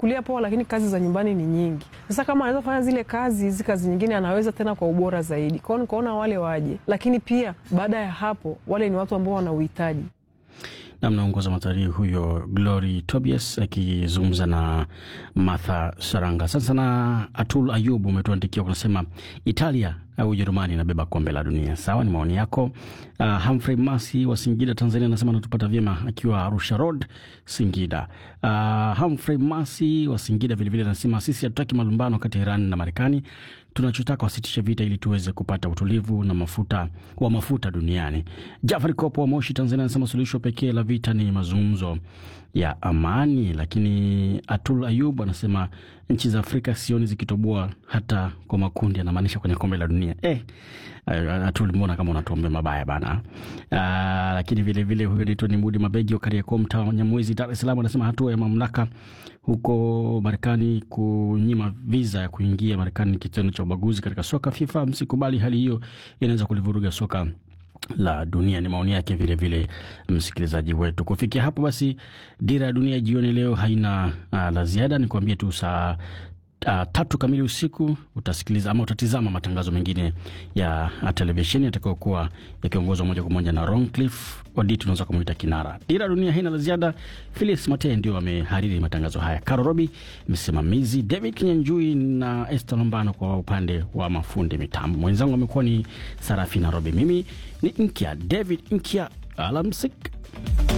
anachukulia poa, lakini kazi za nyumbani ni nyingi. Sasa kama anaweza kufanya zile kazi, hizi kazi nyingine anaweza tena kwa ubora zaidi. Kwao nikaona wale waje, lakini pia baada ya hapo wale ni watu ambao wana uhitaji na mnaongoza matalii huyo Glory Tobias akizungumza na Martha Saranga. Sasa na Atul Ayub umetuandikia unasema Italia au Ujerumani inabeba kombe la dunia. Sawa, ni maoni yako. Uh, Humphrey Masi wa Singida, Tanzania anasema anatupata vyema akiwa Arusha Road, Singida. Uh, Humphrey Masi wa Singida vilevile anasema sisi hatutaki malumbano kati ya Iran na Marekani, tunachotaka wasitishe vita ili tuweze kupata utulivu na mafuta wa mafuta duniani. Jafari Kopo wa Moshi, Tanzania anasema suluhisho pekee la vita ni mazungumzo ya amani. Lakini Atul Ayub anasema nchi za Afrika sioni zikitoboa hata kwa makundi, anamaanisha kwenye kombe la dunia. Eh, Atul, mbona kama unatuombea mabaya bana. Uh, lakini vilevile huyo naitwa ni Mudi Mabegi wa Kariakoo, mtaa wa Nyamwezi, Dar es Salaam anasema hatua ya mamlaka huko Marekani kunyima viza ya kuingia Marekani ni kitendo cha ubaguzi katika soka. FIFA msikubali hali hiyo, inaweza kulivuruga soka la dunia. Ni maoni yake vilevile msikilizaji wetu. Kufikia hapo basi, dira ya dunia jioni leo haina uh, la ziada. Ni kuambia tu saa Uh, tatu kamili usiku utasikiliza ama utatizama matangazo mengine ya televisheni yatakayokuwa yakiongozwa moja kwa moja na Roncliffe Odit, unaweza kumuita kinara. Dira dunia haina la ziada. Felix Mate ndio amehariri matangazo haya, Caro Robi msimamizi, David Kinyanjui na Esther Lombano kwa upande wa mafundi mitambo. Mwenzangu amekuwa ni Sarafina Robi, mimi ni Nkya David Nkya, alamsik.